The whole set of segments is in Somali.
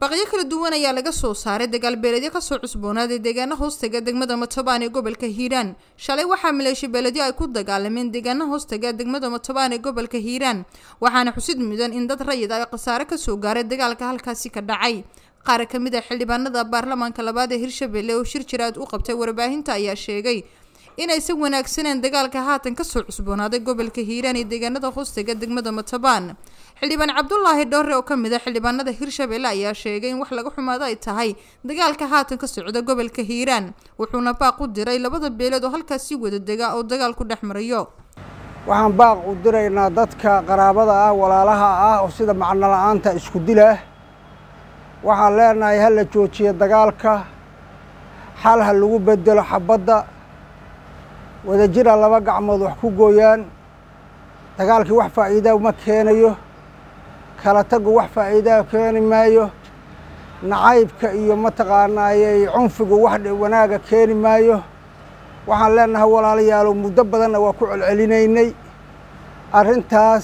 baqyo kala duwan ayaa laga soo saaray dagaalbeeledyo kasoo cusboonaaday deegaana hoostaga degmada matobaan ee gobolka hiiraan shalay waxaa maleeshiya beeledyo ay ku dagaalameen deegaana hoostaga degmada matobaan ee gobolka hiiraan waxaana xusid mudan in dad rayid ay khasaare kasoo gaaray dagaalka halkaasi ka dhacay qaar ka mid a xildhibaanada baarlamaanka labaad ee hirshabelle oo shir jiraad u qabtay warbaahinta ayaa sheegay inaysan wanaagsaneen dagaalka haatan kasoo cusboonaaday gobolka hiiraan iyo deegaanada hoostaga degmada matobaan xildhibaan cabdulaahi dhoore oo kamid a xildhibaanada hirshabelle ayaa sheegay in wax laga xumaado ay tahay dagaalka haatan ka socda gobolka hiiraan wuxuuna baaq u diray labada beelood oo halkaasi wada dega oo dagaal ku dhex marayo waxaan baaq u diraynaa dadka qaraabada ah walaalaha ah oo sida macno la-aanta isku dilah waxaan leenahay ha la joojiyo dagaalka xal ha lagu bedelo xabadda wadajira laba gacmood wax ku gooyaan dagaalkii wax faa'iidaa ma keenayo kala tagu wax faa'iidaa keeni maayo nacaybka iyo mataqaanaayey cunfigu wax wanaaga keeni maayo waxaan leenahay walaalayaalow muddo badanna waa ku celcelinaynay arrintaas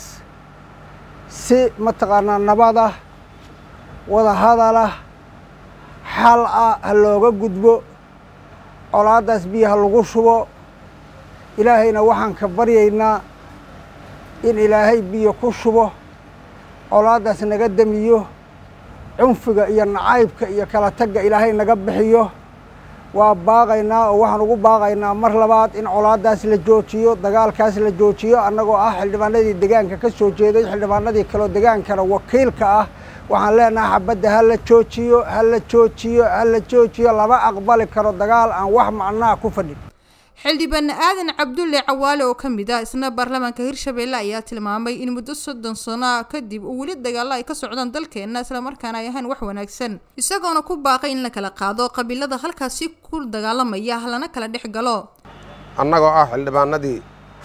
si mataqaanaa nabadah wada hadalah xal ah ha looga gudbo colaaddaas biyo ha lagu shubo ilaahayna waxaan ka baryaynaa in ilaahay biyo ku shubo colaaddaas naga demiyo cunfiga iyo nacaybka iyo kala tagga ilaahay naga bixiyo waa baaqaynaa oo waxaan ugu baaqaynaa mar labaad in colaaddaas la joojiyo dagaalkaas la joojiyo annagoo ah xildhibaanadii degaanka ka soo jeeday xildhibaanadii kaloo degaankana wakiilka ah waxaan leenahay xabadda ha la joojiyo ha la joojiyo ha la joojiyo lama aqbali karo dagaal aan wax macnaha ku fadhin xildhibaan aadan cabdulle cawaale oo ka mid ah isna baarlamaanka hirshabelle ayaa tilmaamay in muddo soddon sano kadib uu weli dagaalo ay ka socdaan dalkeenna islamarkaana ay ahayn wax wanaagsan isagoona ku baaqay in la kala qaado qabiilada halkaasi ku dagaalamaya lana kala dhex galo annagoo ah xildhibaanadii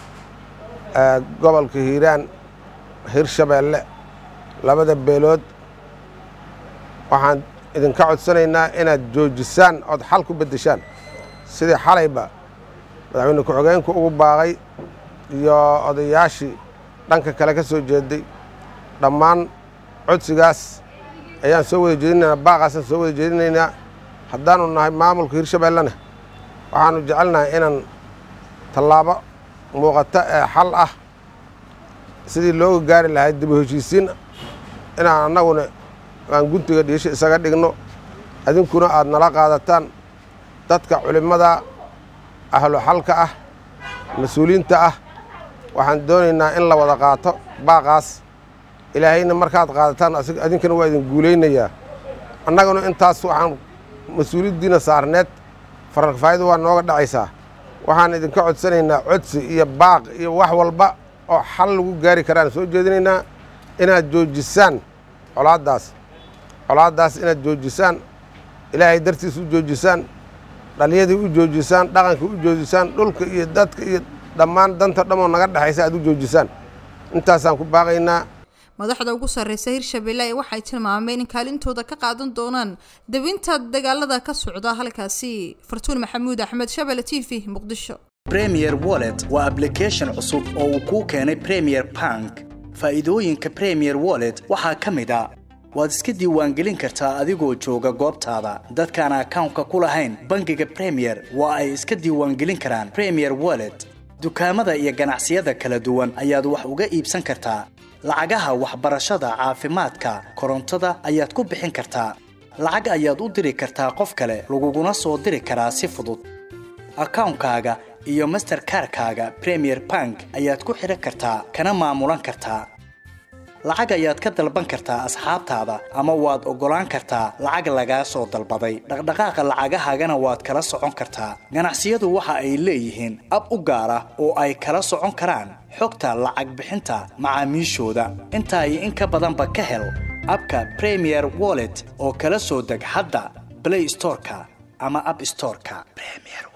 gobolka hiiraan hirshabelle labada beelood waxaan idinka codsanaynaa inaad joojisaan ood xal ku beddeshaan sidii xalayba madaxweyne ku-xigeenku ugu baaqay iyo odayaashii dhanka kale ka soo jeeday dhammaan codsigaas ayaan soo wada jeedinaynaa baaqaasaan soo wada jeedinaynaa haddaanu nahay maamulka hirshabellena waxaanu jecelnahay inaan tallaabo muuqata ee xal ah sidii looga gaari lahay dibu heshiisiin inaan annaguna aan guntiga dhiisho isaga dhigno adinkuna aad nala qaadataan dadka culimmada ahlu xalka ah mas-uuliyiinta ah waxaan doonaynaa in la wada qaato baaqaas ilaahayna markaad qaadataan adinkana waa idin guulaynayaa annaguna intaas waxaan mas-uuliyaddiina saarneed fararkafaa'idu waa nooga dhacaysaa waxaan idinka codsanaynaa codsi iyo baaq iyo wax walba oo xal lagu gaari karaan soo jeedinaynaa inaad joojisaan colaaddaas colaaddaas inaad joojisaan ilaahay dartiis u joojisaan dhaliyadii u joojisaan dhaqankii u joojisaan dhulka iyo dadka iyo dhammaan danta dhamoo naga dhexaysa aad u joojisaan intaasaan ku baaqaynaa madaxda ugu sarreysa hirshabelle ee waxay tilmaameen in kaalintooda ka qaadan doonaan dawinta dagaalada ka socda halkaasi fartuun maxamuud axmed shabelle t v muqdisho premier wallet waa ablication cusub oo uu kuu keenay premier bank faa'iidooyinka premier wallet waxaa ka mid a waad iska diiwaangelin kartaa adigoo jooga goobtaada dadkaan akawnka ku lahayn bangiga premier waa ay iska diiwaangelin karaan premier wallet dukaamada iyo ganacsiyada kala duwan ayaad wax uga iibsan kartaa lacagaha waxbarashada caafimaadka korontada ayaad ku bixin kartaa lacag ayaad u diri kartaa qof kale laguguna soo diri karaa si fudud akawnkaaga iyo masterkarkaaga premier bank ayaad ku xidhan kartaa kana maamulan kartaa lacag ayaad ka dalban kartaa asxaabtaada ama waad oggolaan kartaa lacag lagaa soo dalbaday dhaqdhaqaaqa lacagahaagana waad kala socon kartaa ganacsiyadu waxa ay leeyihiin ab u gaar ah oo ay kala socon karaan xogta lacag bixinta macaamiishooda intaa iyo in ka badanba ka hel abka premier wallet oo kala soo deg hadda blay storeka ama ab storeka